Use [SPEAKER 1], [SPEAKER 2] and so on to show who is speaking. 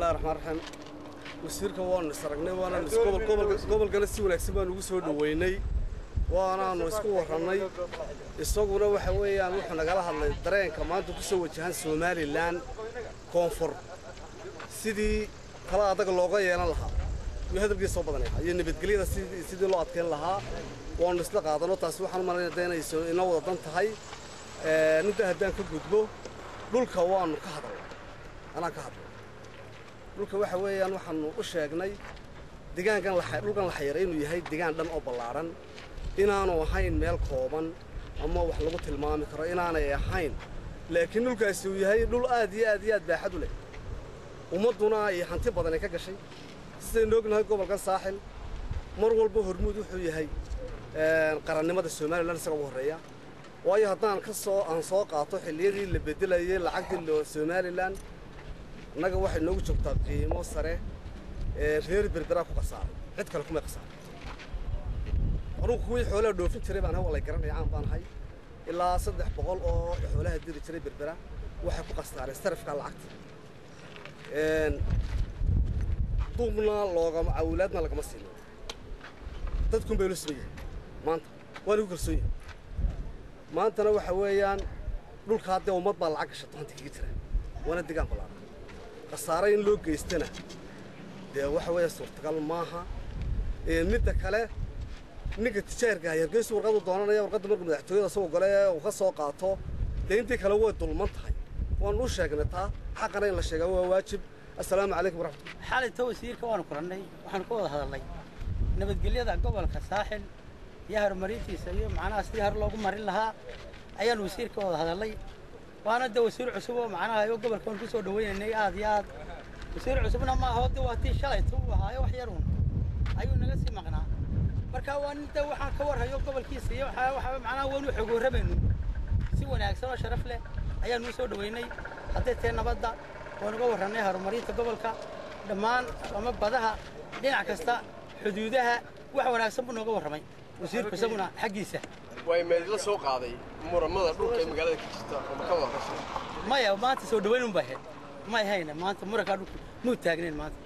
[SPEAKER 1] bismillahi raxmaan raxiim wasiirka waanu is aragnay waanaanu gobolkana si wanaagsan baanu ugu soo dhoweynay waanaanu isku warrannay isaguna waxa weeyaan wuxuu nagala hadlay dareenka maanta ku soo wajahan somalilan koonfur sidii tala adaga looga yeelan lahaa iyo hadalkiisa soo badanaya iyo nabadgelyada sidii loo adkayn lahaa waanu isla qaadano taasi waxaan u malaynaya inay inoo wada dan tahay ninta haddaan ka gudbo dhulka waanu ka hadalnay anaan ka hadlay dhulka waxa weeyaan waxaanu u sheegnay degaankan dhulkan la xayiray inuu yahay degaan dhan oo ballaadhan inaanu ahayn meel kooban ama wax lagu tilmaami karo inaanay ahayn laakiin dhulkaasi uu yahay dhul aad iyo aad iyo aad baaxad u leh ummadduna iyo hanti badan ay ka gashay sidaynu ognahay gobolkan saaxil mar walba hormuud wuxuu yahay qarannimada somalilan isaga ugu horreeya waayo haddaan ka soo aan soo qaato xilliyadii la beddelayay lacagtii somalilan annaga waxay noogu joogtaa qiimo sare ee reer berberaa ku khasaaray cid kale kumay khasaaray anugu kuwii xoolaha dhoofin jiray baan hawalay garanaya caan baan ahay ilaa saddex boqol oo xoolaha diri jiray berbera waxay ku khasaareen sarafka lacagta duubna loogama awlaadna lagama siino dadkun bay loo siman yahay maanta waa lagu kalsoon yahay maantana waxa weeyaan dhulka haddee ummad baa lacag gashato hanta kaga jira waana degaan ballaaran khasaare in loo geystana dee waxa weeya suurtagal maaha midda kale ninka tijaarka hargeysu warqadu doonanaya warqadda markuu madaxtooyada isagoo gole uu ka soo qaato dee intii kale way dulman tahay waanu u sheegnay taa xaqana in la sheegaa waa waajib assalaamu calaykum waraxmatullah
[SPEAKER 2] xalinta wasiirka waanu kulannay waxaanu ka wada hadalnay nabadgelyada gobolka saaxil iyo horumarintiisa iyo macnaha sidii hor loogu marin lahaa ayaanu wasiirka wada hadalnay waana de wasiir cusub oo macnaha oo gobolkan ku soo dhawaynaynay aad iyo aad wasiir cusubna ma aha de waa tii shalayta uu ahaayo wax yaruun ayuu naga sii maqnaa marka waa nin de waxaan ka warhayo gobolkiisa iyo waxa waxa macnaha waanu xogooramaynu si wanaagsan oo sharaf leh ayaanu u soo dhaweynay hadday tahay nabadda waanu uga warrannay horumarinta gobolka dhammaan ama badaha dhinac kasta xuduudaha wax wanaagsan buu nooga warramay wasiirku isaguna xaggiisa
[SPEAKER 3] way meedla soo qaaday muramada dhulka ee magaalada ka jirta oo ma ka wada
[SPEAKER 2] maya maanta soo dhaweyn un baa ahayd may hayna maanta murankaa dhulku muu taagnayn maanta